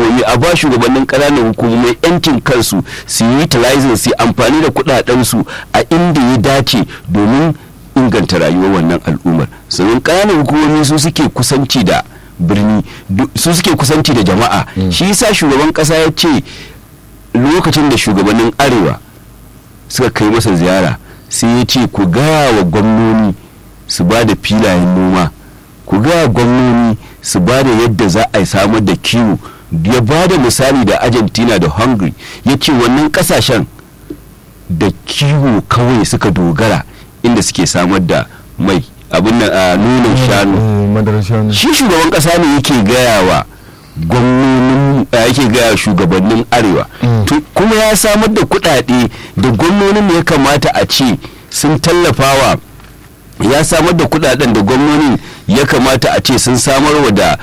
hukumomi a ba shugabannin ƙananan hukumomi yancin kansu su yi utilizing su amfani da kuɗaɗensu a inda ya dace domin inganta rayuwar wannan al'ummar sannan ƙananan hukumomi su suke kusanci da birni su suke kusanci da jama'a shi yasa shugaban ƙasa ya ce lokacin da shugabannin arewa suka kai masa ziyara sai ya ce ku gaya wa gwamnoni su ba da filayen noma ku gaya gwamnoni su ba da yadda za a samar da kiwo ya ba da misali da argentina da hungary ya ce wannan kasashen da kiwo kawai suka dogara inda suke samar da mai abin nan a nonon shanu shi shugaban kasa ne yake gaya wa gwamnonin yake gaya shugabannin arewa kuma ya samar da kudade da gwamnonin ya kamata a ce sun tallafawa ya samar da kudaden da gwamnonin ya kamata a ce sun samarwa da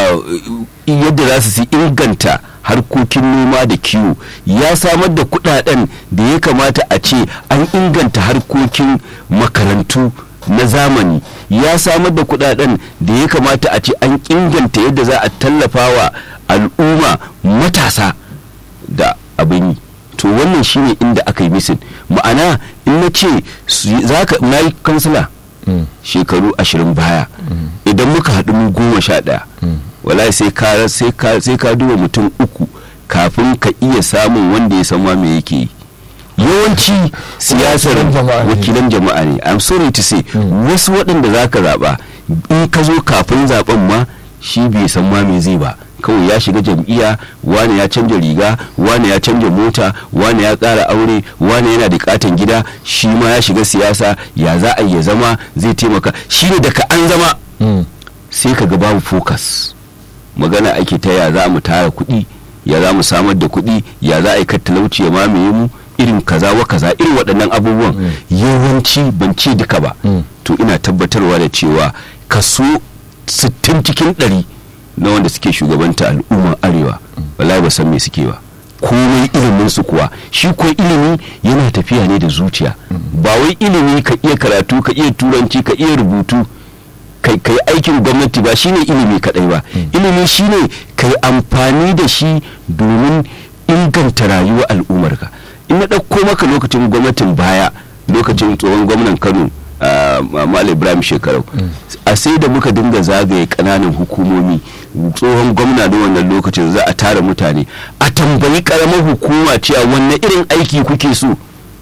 yadda za su inganta harkokin noma da kiwo ya samar da kudaden da ya kamata a ce an inganta harkokin makarantu na zamani ya samar da kudaden da ya kamata a ce an inganta yadda za a tallafa wa al'umma matasa da abin yi to wannan shine inda aka yi misin ma'ana in na ce na yi kansila shekaru ashirin baya idan muka haɗu mu goma sha ɗaya wala sai ka sai ka duba mutum uku kafin ka iya samun wanda ya san ma me yake yi yawanci siyasar wakilan jama'a ne i'm sorry to say wasu waɗanda za ka zaɓa in ka zo kafin zaɓen ma shi bai san ma me zai ba kawai ya shiga jam'iyya wane ya canja riga wane ya canja mota wane ya ƙara aure wane yana da katon gida shi ma ya shiga siyasa ya za a ya zama zai taimaka shi ne daga an zama sai ka ga babu focus magana ake ta ya za mu tara kuɗi ya za mu samar da kuɗi ya za a yi talauci ya mamaye mu irin kaza wa kaza irin waɗannan abubuwan yawanci ban ce duka ba to ina tabbatarwa da cewa kaso 60 cikin ɗari na wanda suke shugabanta al'ummar arewa wallahi ba san me suke ba komai ilimin su kuwa shi ko ilimi yana tafiya ne da zuciya ba wai ilimi ka iya karatu ka iya turanci ka iya rubutu kai kai aikin gwamnati ba shine ilimi kadai ba ilimi shine kai amfani da shi domin inganta rayuwar al'ummarka in na ɗauko maka lokacin gwamnatin baya lokacin tsohon gwamnan kano Malam Ibrahim Shekarau a sai da muka dinga zagaye kananan hukumomi tsohon gwamna da wannan lokacin za a tara mutane a tambayi karamar hukuma cewa wanne irin aiki kuke so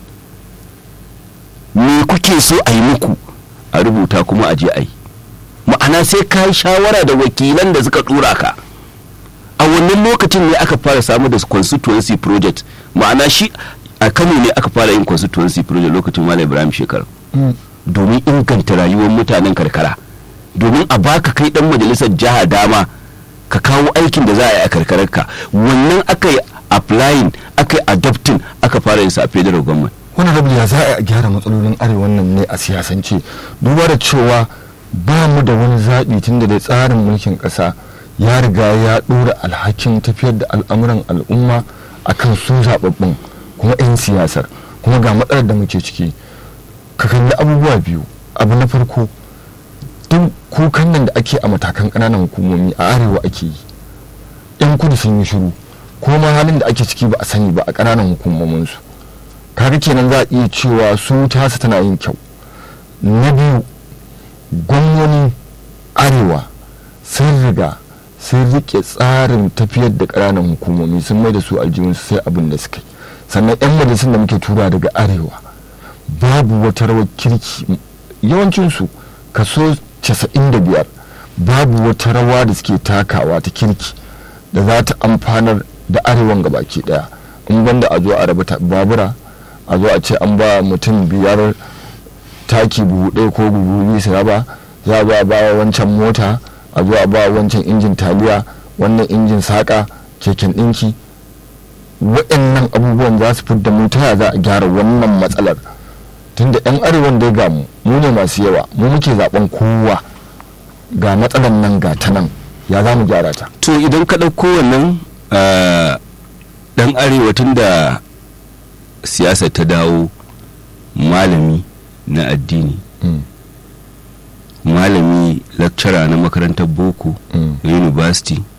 me kuke so a yi muku a rubuta kuma a je a yi ma'ana sai ka yi shawara da wakilan da suka tura ka a wannan lokacin ne aka fara samu da constituency project ma'ana shi a kano ne aka fara yin constituency project lokacin malam ibrahim shekaru domin inganta rayuwar mutanen karkara domin a baka kai dan majalisar jiha dama ka kawo aikin da za a yi a karkararka wannan aka yi applying aka yi adopting aka fara yin sa a federal government wani rabu ya za a gyara matsalolin arewa nan ne a siyasance duba da cewa ba mu da wani zaɓi tun da dai tsarin mulkin ƙasa ya riga ya ɗora alhakin tafiyar da al'amuran al'umma akan su zaɓaɓɓun kuma 'yan siyasar kuma ga matsalar da muke ciki ka kalli abubuwa biyu abu na farko duk kukan nan da ake a matakan ƙananan hukumomi a arewa ake yi yan kudu sun yi shiru ko ma halin da ake ciki ba a sani ba a ƙananan hukumominsu kaga kenan za a iya cewa su tasa tana yin kyau na biyu gwamnonin arewa sun riga sun rike tsarin tafiyar da ƙananan hukumomi sun mai da su aljihunsu sai abin da suka yi sannan 'yan majalisun da muke tura daga arewa babu wata rawar kirki yawancinsu kaso 95 babu wata rawa da suke takawa ta kirki da za ta amfanar da arewan gabaki daya in banda a zo a raba babura a zo a ce an ba mutum biyar taki buhu ɗaya ko buhu biyu su raba za a ba ba wancan mota a zo a ba wancan injin taliya wannan injin saƙa keken ɗinki waɗannan abubuwan za su fidda mu ta za a gyara wannan matsalar tunda yan arewan dai ga mu mu ne masu yawa mu muke zaben kowa ga matsalar nan ga ta nan ya za mu gyara ta to idan ka ɗauko wannan ɗan arewa tun da siyasa ta dawo malami na addini malami lecturer na makarantar boko na university